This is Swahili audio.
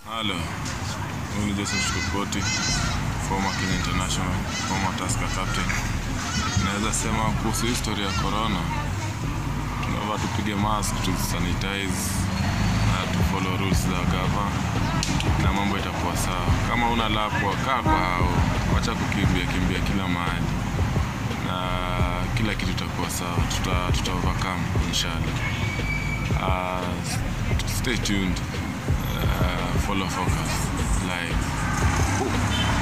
Halo, huyu ni Joseph Chukoti, former Kenya International, former Tusker captain. Naweza sema kuhusu historia ya corona, tunafaa tupige mask, tusanitize na tufollow rules za gava na mambo itakuwa sawa. Kama una lapwa, kaa kwa hao, wacha kukimbia kimbia kila mahali na kila kitu itakuwa sawa, tuta, tuta overcome inshallah. Uh, stay tuned. Uh, follow focus live. Boom.